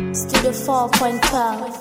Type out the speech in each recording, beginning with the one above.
Studio 4.12.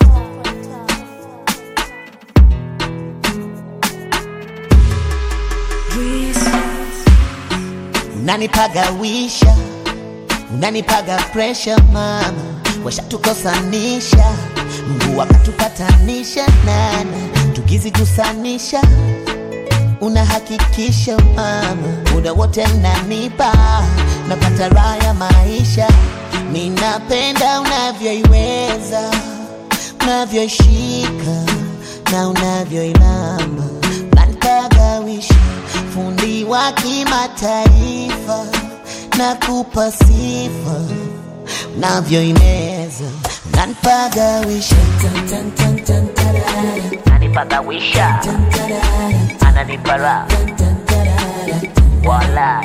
Unanipagawisha, unanipaga presha mama, washatukosanisha, Mungu akatupatanisha nana, tukizigusanisha unahakikisha mama, muda wote mnanipa, napata raha ya maisha. Ninapenda unavyoiweza, unavyoishika na unavyoilamba, unanipagawisha, fundi wa kimataifa, nakupa sifa, unavyoimeza, unanipagawisha anipagawisha ananipa raha wala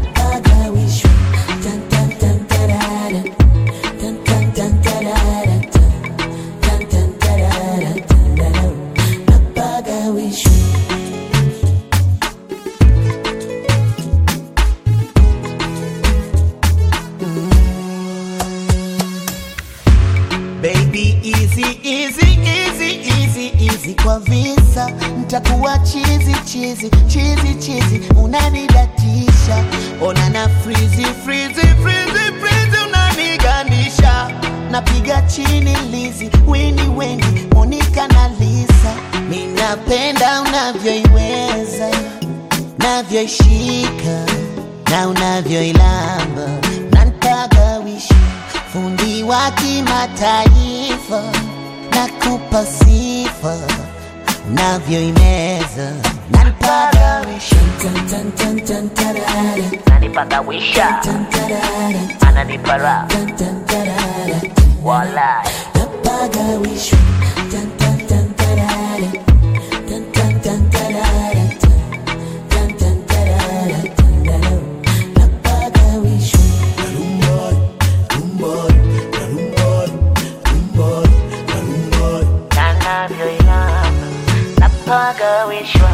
Baby easy easy easy easy easy kwa visa ntakuwa chizi chizi chizi chizi unanidatisha ona na frizi frizi frizi frizi unanigandisha napiga chini lizi wini wengi Monica na Lisa ninapenda unavyoiweza navyoishika na unavyoilamba nanpagawisha fundi wa kimataifa nakupa sifa unavyoimeza nanpagawisha anipagawisha ananipa raha wala nanavyoilamba napagawishwa